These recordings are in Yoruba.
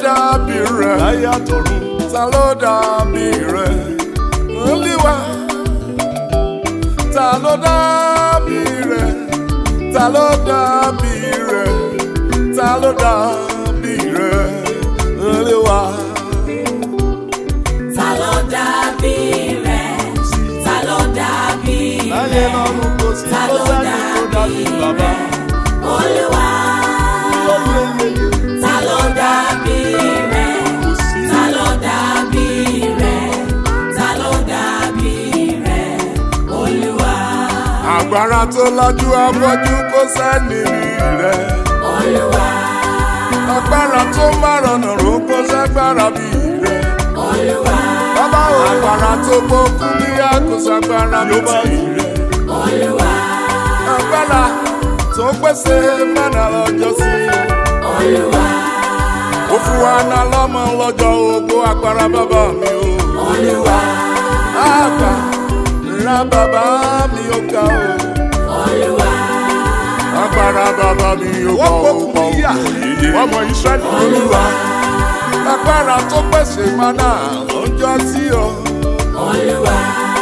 dàbí rẹ̀ láyé àtọ̀run ta ló dàbí rẹ̀ olúwa ta ló dàbí rẹ̀ ta ló dàbí rẹ̀ ta ló dàbí rẹ̀ olúwa. Ta ló dàbí rẹ̀? Ta ló dàbí láyé rẹ̀? lọ́run kò sí Ta kó ló sẹ́ni tó dàbí dàbí bàbá. rẹ̀? Olúwa. Ta ló dàbí rẹ̀? Ta ló dàbí rẹ̀? Ta ló dàbí rẹ̀? Olúwa. agbára tó lajú afọ́jú kó sẹ́ni rí rẹ̀. Olúwa. agbára tó márọ̀nà ró kó sẹ́gbára bí rẹ̀. Olúwa. bàbá o agbára tó gbókú ní àkóṣagbára bí ti rẹ̀. Olúwa. agbára tó pèsè mẹ́nà lọ́jọ́ sí. Olúwa. ó fún wa ná lọ́mọ lọ́jọ́ ogbó agbára bàbá mi o. Olúwa. àgbà ńlá bàbá mi ò ga o. Olúwa. agbára bàbá mi ò wọ́n pọ̀ gbókùn pọ̀ níyà òye. ọmọ Ísírẹ́lì olúwa agbára tó pèsè mánà lọ́jọ́ tí o. Olúwa.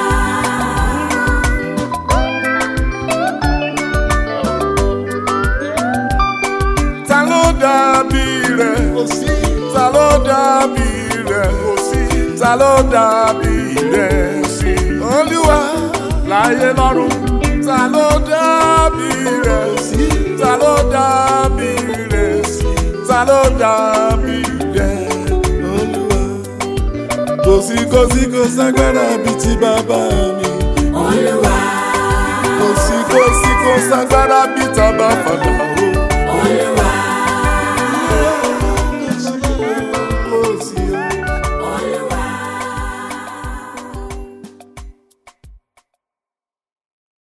ta ló dàbí rẹ̀ kò sí ta ló dàbí rẹ̀ kò sí ta ló dàbí rẹ̀ sí olúwa láyé lọ́run ta ló dàbí rẹ̀ sí ta ló dàbí rẹ̀ sí ta ló dàbí rẹ̀ olúwa. kò sí kò sí kò ságbára bíi ti bàbá mi Olúwa. kò sí kò sí kò ságbára bíi tàbá fàdà